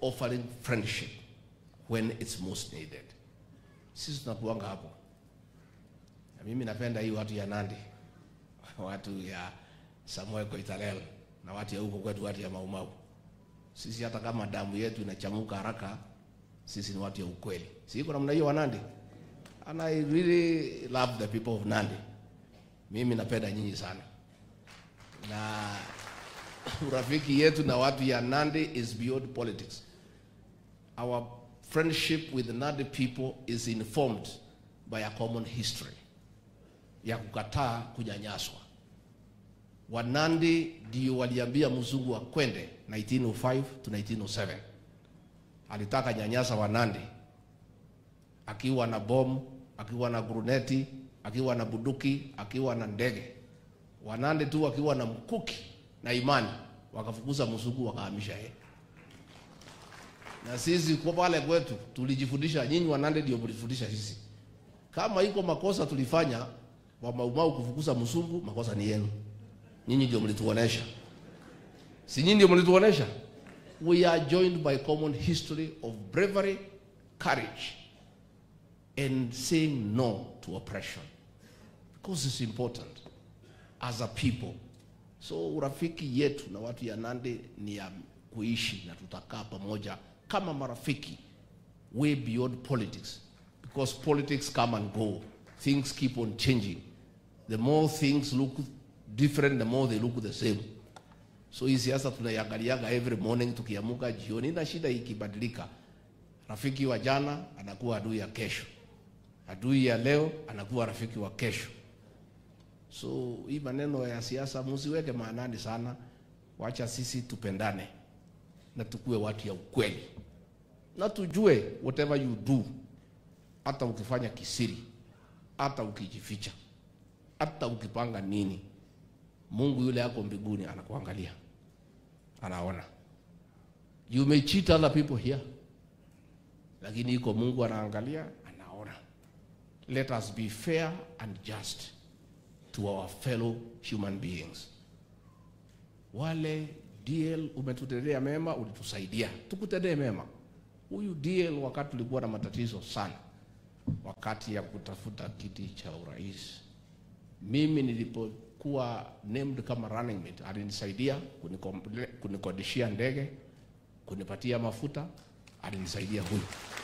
offering friendship when it's most needed. Sisi tunakuanga hapo, na mimi napenda hii watu ya Nandi, watu ya Samuel Koitalel na watu ya huko kwetu, watu ya Maumau. Sisi hata kama damu yetu inachamuka haraka, sisi ni watu ya ukweli. Si iko namna hiyo wa Nandi? And I really love the people of Nandi. Mimi napenda nyinyi sana, na urafiki yetu na watu ya Nandi is beyond politics. Our friendship with the Nandi people is informed by a common history ya kukataa kunyanyaswa. Wanandi ndio waliambia mzungu akwende 1905 to 1907. Alitaka nyanyasa Wanandi akiwa na bomu, akiwa na gruneti, akiwa na buduki, akiwa na ndege. Wanandi tu akiwa na mkuki na imani, wakafukuza mzungu, wakahamisha yeye. Na sisi kwa pale kwetu tulijifundisha, nyinyi Wanandi ndio mlifundisha sisi. Kama iko makosa tulifanya wa Maumau kufukuza mzungu, makosa ni yenu. Nyinyi ndio mlituonesha, si nyinyi ndio mlituonesha? We are joined by common history of bravery, courage and saying no to oppression because it's important as a people. So urafiki yetu na watu ya Nandi ni ya kuishi na tutakaa pamoja kama marafiki way beyond politics because politics come and go. Things keep on changing. The more things look different, the more they look the same. So hii siasa tunaiangaliaga every morning tukiamuka jioni, na shida ikibadilika, rafiki wa jana anakuwa adui ya kesho, adui ya leo anakuwa rafiki wa kesho. So hii maneno ya siasa msiweke maanani sana, wacha sisi tupendane na tukue watu ya ukweli, na tujue whatever you do, hata ukifanya kisiri, hata ukijificha, hata ukipanga nini, Mungu yule yako mbinguni anakuangalia, anaona. You may cheat other people here, lakini iko Mungu anaangalia, anaona. Let us be fair and just to our fellow human beings. Wale DL umetutendea mema, ulitusaidia, tukutendee mema. Huyu DL wakati tulikuwa na matatizo sana, wakati ya kutafuta kiti cha urais, mimi nilipokuwa named kama running mate, alinisaidia kunikomple- kunikodishia ndege, kunipatia mafuta, alinisaidia huyu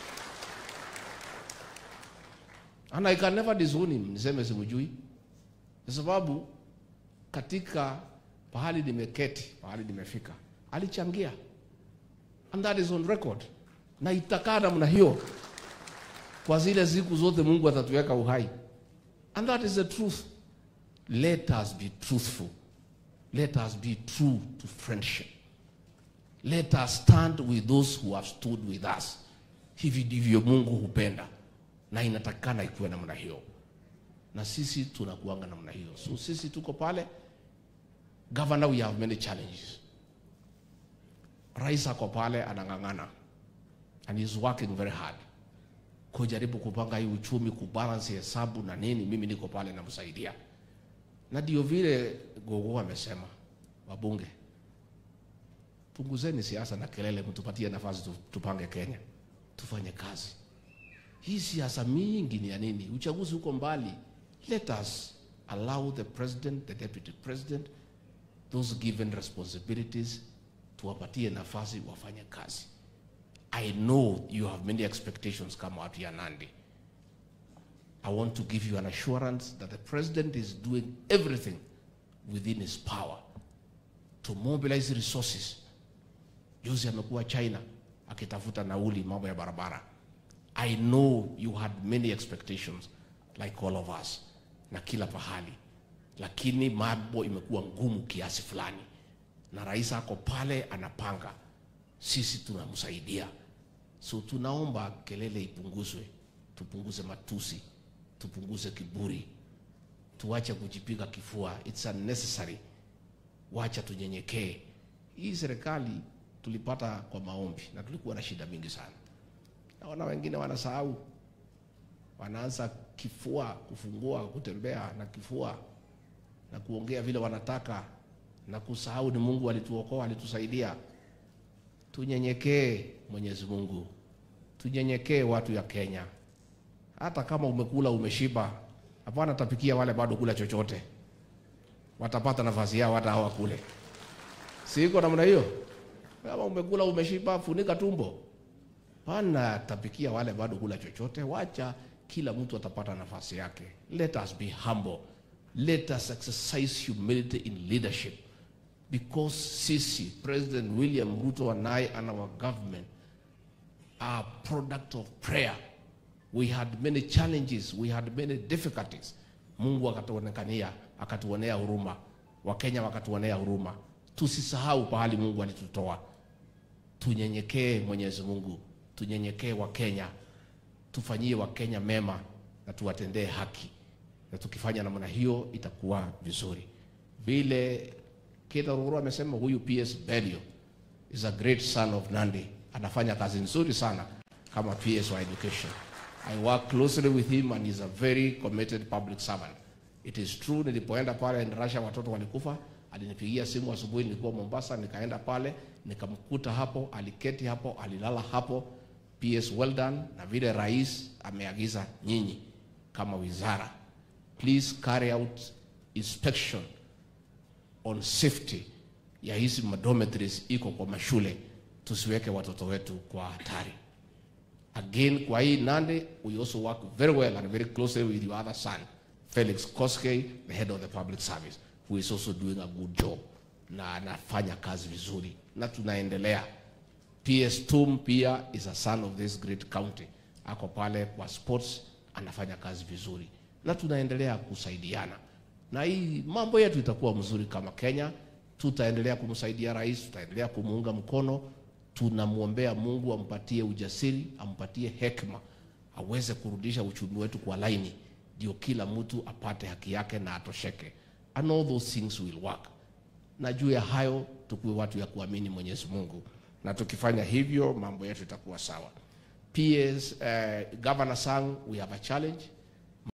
and I can never disown him, niseme simjui, kwa sababu katika pahali nimeketi, pahali nimefika, alichangia and that is on record, na itakaa namna hiyo kwa zile siku zote Mungu atatuweka uhai, and that is the truth. Let us be truthful, let us be true to friendship, let us stand with those who have stood with us. Hivi ndivyo Mungu hupenda na inatakikana ikuwe namna hiyo, na sisi tunakuanga namna hiyo. So sisi tuko pale. Governor, we have many challenges. Rais ako pale anang'ang'ana and he's working very hard kujaribu kupanga hii uchumi, kubalance hesabu na nini. Mimi niko pale namsaidia, na ndio vile Gogo amesema, wabunge, punguzeni siasa na kelele, mtupatie nafasi tu- tupange Kenya, tufanye kazi. Hii siasa mingi ni ya nini? Uchaguzi uko mbali. Let us allow the president, the deputy president, those given responsibilities, tuwapatie nafasi wafanye kazi. I know you have many expectations kama watu ya Nandi. I want to give you an assurance that the president is doing everything within his power to mobilize resources. Juzi amekuwa China akitafuta nauli mambo ya barabara. I know you had many expectations like all of us na kila pahali, lakini mambo imekuwa ngumu kiasi fulani, na rais ako pale anapanga, sisi tunamsaidia. So tunaomba kelele ipunguzwe, tupunguze matusi, tupunguze kiburi, tuache kujipiga kifua, it's unnecessary. Wacha tunyenyekee. Hii serikali tulipata kwa maombi na tulikuwa na shida mingi sana. Naona wengine wanasahau, wanaanza kifua, kufungua, kutembea na kifua na kuongea vile wanataka na kusahau ni Mungu alituokoa, alitusaidia. tunyenyekee Mwenyezi Mungu, tunyenyekee watu ya Kenya. Hata kama umekula umeshiba, hapana tapikia wale bado kula chochote, watapata nafasi yao hata hawa kule. Si iko namna hiyo? Kama umekula umeshiba, funika tumbo, pana tapikia wale bado kula chochote. Wacha kila mtu atapata nafasi yake. Let us be humble, let us exercise humility in leadership because sisi President William Ruto and I and our government are product of prayer. We had many challenges, we had many difficulties. Mungu akatuonekania, akatuonea huruma, Wakenya wakatuonea huruma. Tusisahau pahali Mungu alitutoa. Tunyenyekee Mwenyezi Mungu, tunyenyekee Wakenya, tufanyie Wakenya mema na tuwatendee haki, na tukifanya namna hiyo itakuwa vizuri. Vile Keita Ruguru amesema huyu PS Belio is a great son of Nandi, anafanya kazi nzuri sana kama PS wa education. I work closely with him and he's a very committed public servant. It is true, nilipoenda pale Russia watoto walikufa, alinipigia simu asubuhi, nilikuwa Mombasa, nikaenda pale nikamkuta hapo, aliketi hapo, alilala hapo. PS well done, na vile rais ameagiza nyinyi kama wizara, please carry out inspection on safety ya hizi dormitories iko kwa mashule, tusiweke watoto wetu kwa hatari. Again, kwa hii Nandi, we also work very well and very closely with your other son, Felix Koskei, the head of the public service, who is also doing a good job na anafanya kazi vizuri na tunaendelea. PS Tum pia is a son of this great county, ako pale kwa sports, anafanya kazi vizuri na tunaendelea kusaidiana na hii mambo yetu itakuwa mzuri kama Kenya. Tutaendelea kumsaidia rais, tutaendelea kumuunga mkono. Tunamwombea Mungu ampatie ujasiri, ampatie hekima, aweze kurudisha uchumi wetu kwa laini, ndio kila mtu apate haki yake na atosheke. And all those things will work. Na juu ya hayo tukuwe watu ya kuamini Mwenyezi Mungu, na tukifanya hivyo mambo yetu itakuwa sawa. PS, uh, Governor Sang, we have a challenge